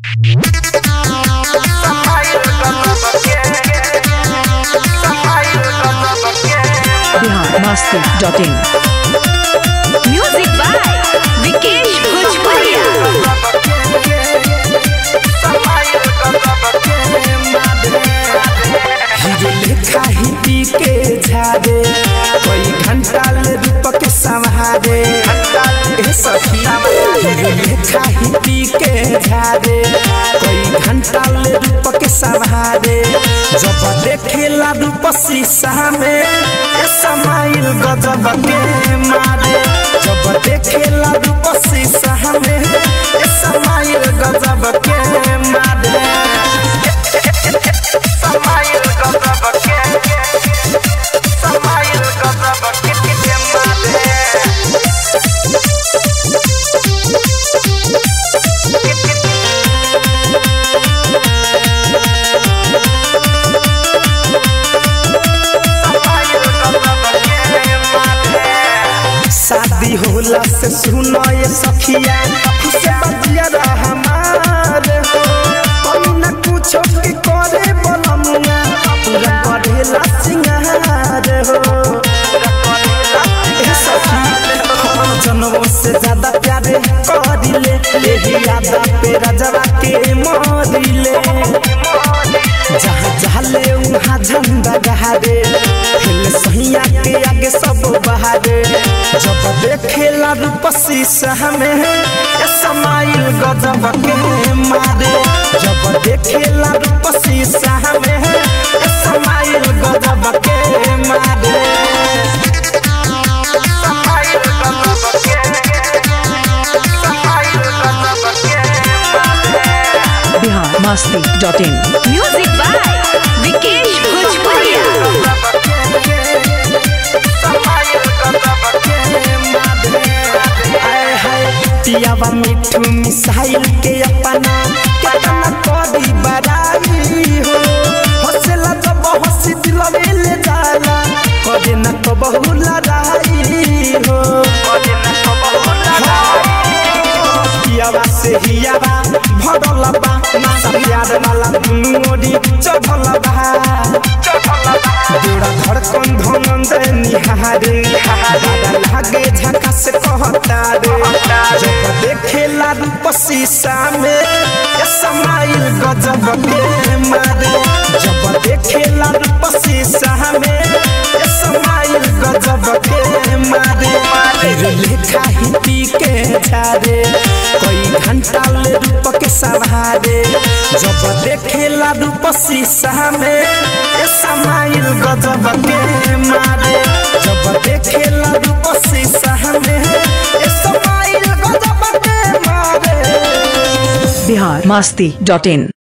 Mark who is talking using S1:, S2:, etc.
S1: biharmasti.in
S2: music by Vikesh भोजपुरिया
S3: hero लेखा ही पी के झारे कई घंटा ले रूप के संहारे ए सखी हीरो लेखा ही पी के झारे कई घंटा ले रूप के संहारे जब देखेला रूप शीशा में ए समाइल गजब के मारे जब देखेला रूप शीशा में ए समाइल गजब के मारे समाइल गजब के समाइल गजब के के मारे शादी होला से सुनो ये सखिया से बजिया हमार हो कमी न कुछो के करे बलमुआ पूरा करेला सिंगार हो ए सखी हम जनों से ज्यादा प्यारे करिले यही यादा पे राजवा के मोरिले जहाँ जाले उहाँ झंडा गहारे हिल सहिया के आगे सब बहारे जब देखेला रूप शीशा में ए समाइल गजब के मारे जब देखेला रूप शीशा में ए समाइल गजब के मारे समाइल गजब के समाइल गजब के मारे
S1: biharmasti.in
S2: म्यूजिक बाय विकेश भोजपुरिया
S3: पियावा मिठू मिसाइल के अपना केतना करी बड़ाई हो हंसला जब हंसी दिलवे ले जाला करे न तो बहु लड़ाई हो पियावा से हियावा भरल बा नासा प्यार वाला दुनू ओरी चढ़ल बा जोड़ा धड़कन धनंद निहारे दादा लागे झका से कहता रे जब देखेला रूप शीशा में ये समाइल गजब के मारे जब देखेला रूप शीशा में ये समाइल गजब के मारे फिर लेखा ही पी के झारे कई घंटा ले रूप के सवारे जब देखेला रूप शीशा में ये समाइल गजब के मारे जब देखेला रूप शीशा में ये समाइल गजब के मारे
S1: biharmasti.in